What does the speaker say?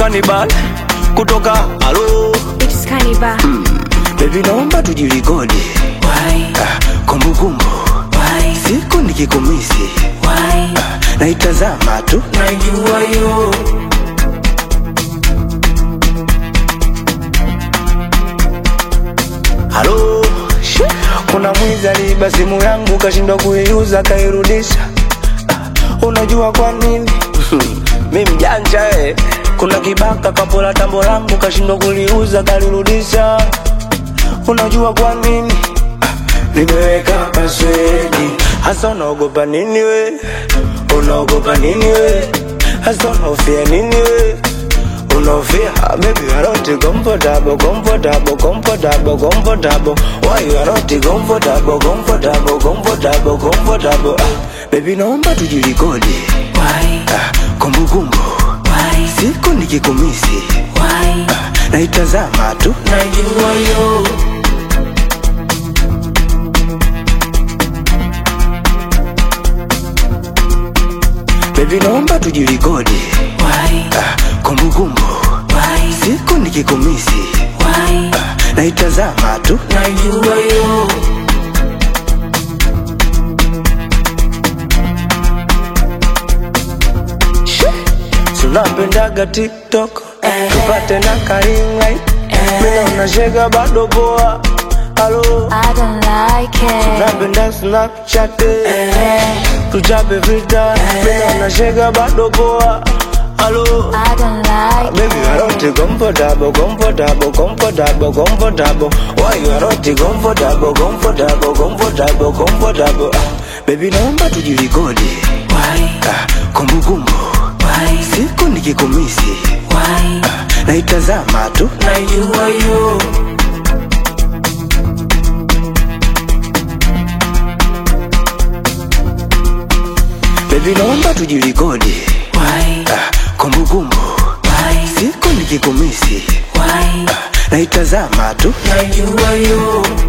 Cannibal kutoka halo It's Cannibal. Baby naomba tujilikodi Why? Ah, kumbukumbu Why? siku nikikumisi Why? naitazama tu Najua yo halo Shi, kuna mwizi aliiba simu yangu kashindwa kuiuza kairudisha Ah, unajua kwa nini mi mjanja eh. kuna kibaka kapola tambo langu kashindwa kuliuza kalirudisha unajua kwa nini Ah, nimeweka paswedi hasa unaogopa nini we unaogopa nini we hasa unaofia nini we unaofia Ah, baby you are not comfortable comfortable comfortable comfortable why you are not comfortable comfortable comfortable comfortable ah, baby naomba tujilikodi Why? ah, kumbukumbu Why? siku nikikumisi Why? naitazama tu Najua yo baby naomba tujilikodi Why? ah, kumbukumbu Why? siku nikikumisi Why? naitazama tu Najua yo tunapendaga tiktok Eh. tupate na karingai Eh. mina unashega bado poa halo I don't like it. napenda snapchat tuchape vita mina unashega bado poa halo I don't like Baby, you are not comfortable, comfortable, comfortable, comfortable. Why you are not comfortable, comfortable, comfortable, comfortable? Ah, Baby, naomba tujilikodi Why? Ah, kumbukumbu Why? siku nikikumisi Why? naitazama tu Najua yo Baby, naomba tujilikodi Why? Ah, kumbukumbu Why? siku nikikumisi Why? naitazama tu Najua yo